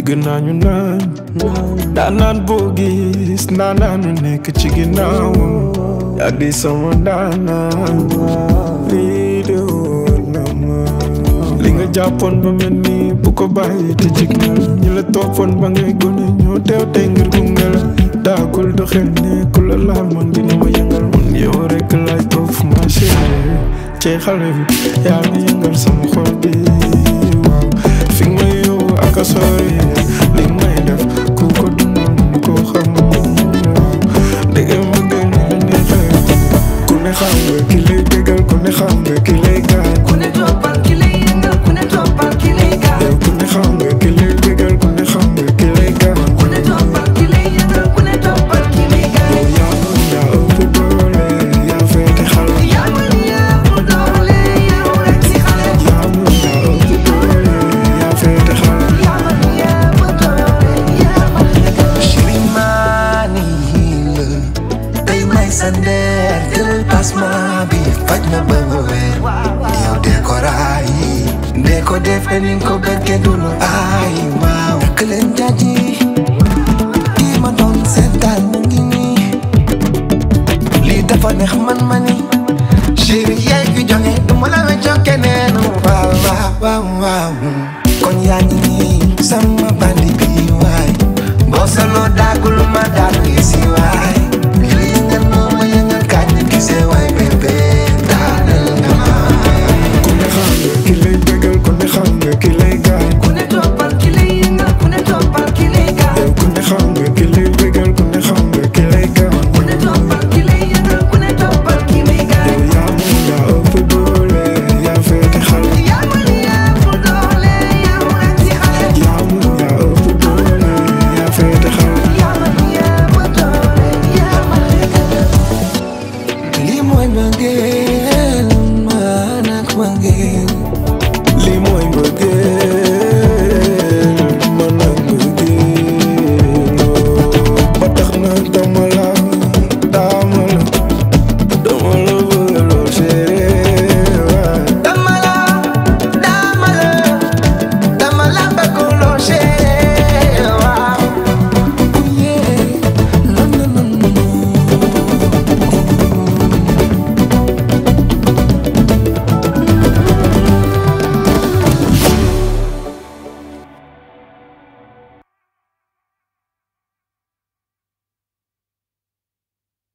dégg naa ñu naan daan naan boo gis naan naanu nekk ci ginnaawam yaa di sama daanaan lii de wóor na ma li nga jàppoon ba mel ni bu ko bàyyi te jig na la ñi la toppoon ba ngay gone ñoo teew tey ngir gunge la daagul doxel ne ku la laal man dina ma yëngal man yow rek laay topp ma chérie ci xale bi yaa ngi yëngal sama xol bi waaw fi nga may yóbbu ak a sori li nga may def ku ko dundal mun koo xam dégg ma gën la neexee ku ne xam nga ki lay bégal ku ne xam nga ki lay gaañ ku ne toppal ki lay yëngal ku ne toppal ki lay gaañ yow ku ne xam nga ki lay bégal ku ne xam nga ki lay gaañ ku ne toppal ki lay yëngal ku ne toppal ki lay gaañ yow yaa mën yaa ëpp doole yaa féete xale yaa mën yaa ëpp doole yow rek si xale yaa mën yaa ëpp doole yaa féete xale yaa mën yaa ëpp doole yaa mën Shirimani la tey may sa ndeer jëlal passement bi faj na ba nga wér yow dee ko raay dee ko defee ni nga ko bëggee du lu aay waaw takk leen jaji